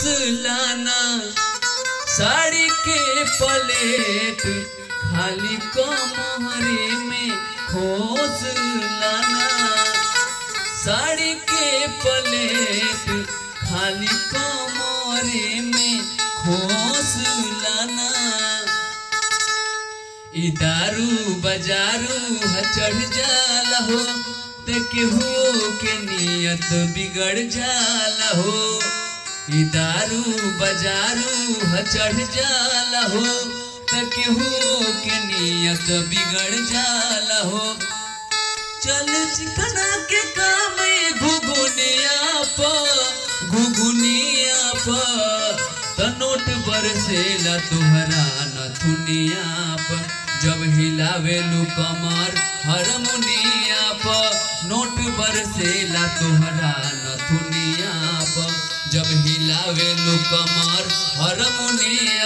लाना साड़ी के पलेट खाली कमरे में खोस लाना साड़ी के पलेट खाली कमरे में खोस लाना ई दारू बजारू ह चढ़ जाला हो ते केहू के नियत बिगड़ जाला हो ई दारू बजारू ह चढ़ जाला हो ते केहू के नियत बिगड़ जाला हो चल चिकना के काम घुघुनिया प घुघुनिया प त नोट बरसेला तुहरा नथुनिया प जब हिलावेलू कमर हरमुनिया प नोट बरसेला तुहरा नथुनिया प जब हिलावेलू कमर हरमुनिया